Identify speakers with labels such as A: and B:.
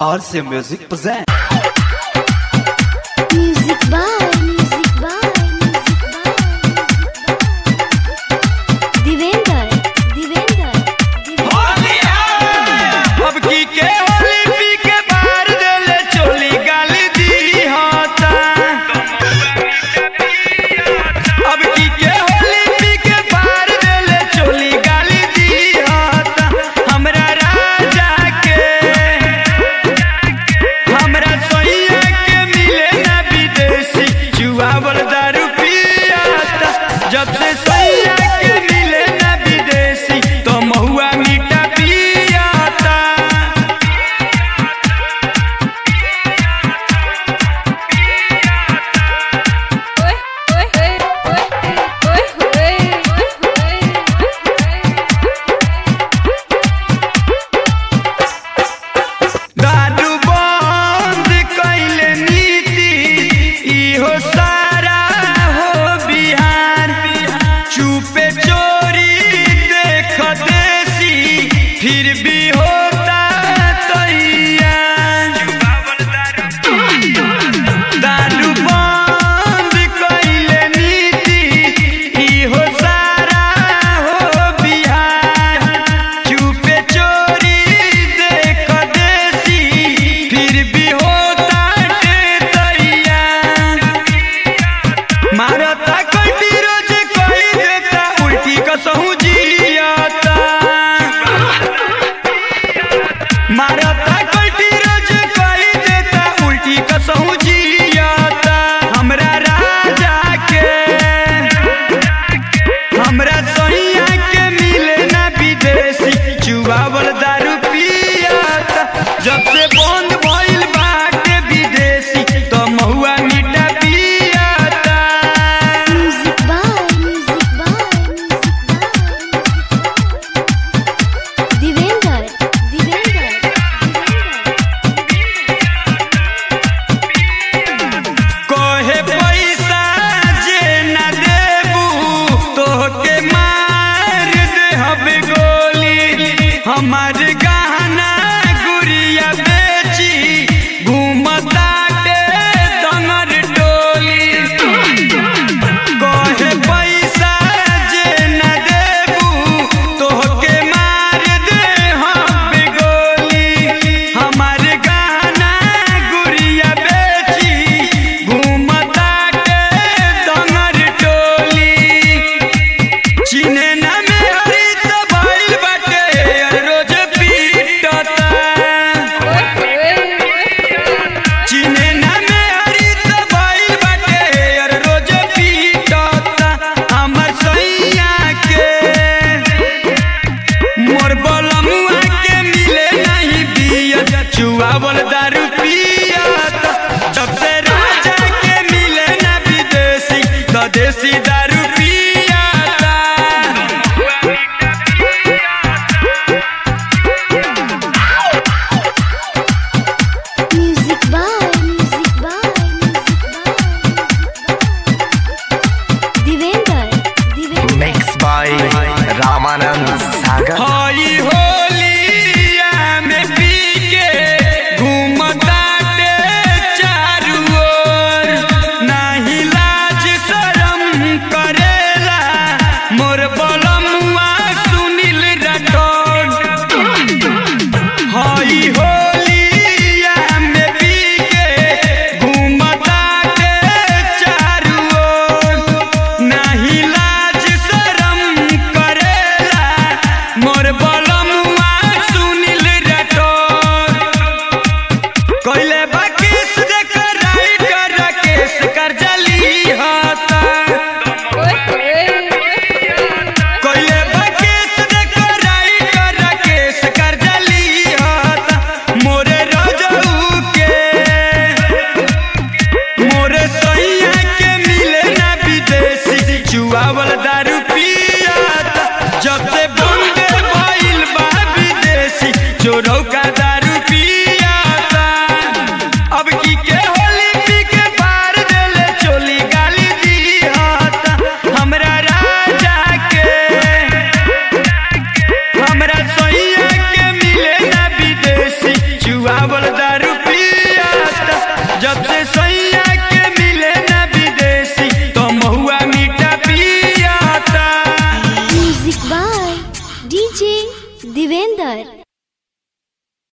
A: RC Music present.
B: Music by, music by, music by, Divender, Divender, Divender.
C: अब की के होली पी के बाहर देले चोली गाली दी होता अब की के होली पी के बाहर देले चोली गाली दी होता हमरा राजा के हमरा सोइया के मिले ना विदेशी जुआवल दारू पियाता जब से सोइया के मिले ना विदेशी तो महुआ मीठा पियाता दारू बंद कैले नीति इहो सारा हो बिहार चुपे चोरी देख देसी फिर भी होता तैयार दारू बंद कैले नीति इहो सारा हो बिहार चुपे चोरी देख देसी फिर भी होता तैयार मारता कटी रोज कही देता उल्टी कसहू जियाता मारता कटी रोज कही देता उल्टी कसहू जियाता हमरा राजा के हमरा सैया के मिले ना विदेशी चुआवल दारू पियाता जब से बंद भइल बाटे विदेशी तो महुआ मीठा पियाता
B: Music by, music by, music by, Divender, Divender,
C: कोहे पैसा जे ना देबू तोहके मार देहब गोली हमार गहना गुड़िया बेची घूमताटे दंगर डोली कोहे पैसा जे ना देबू तोहके मार देहब गोली हमार गहना गुड़िया बेची घूमताटे दंगर टोली चिने ना में हरी तो भइल बाटे रोज पीटता चिने ना में हरी तो भइल बाटे रोज पीटता हमर सैया के मोर बलमुआ के मिले नहीं बिया चुआवल दारू पियाता जब से राजा के मिले ना विदेशी तो देसी दारू पियाता
B: Music by, music by, music by, Divender, Divender.
D: Mixed by Ramanand Sagar.
C: हई होलिया में पी के घूमता
B: डीजे दिवेंद्र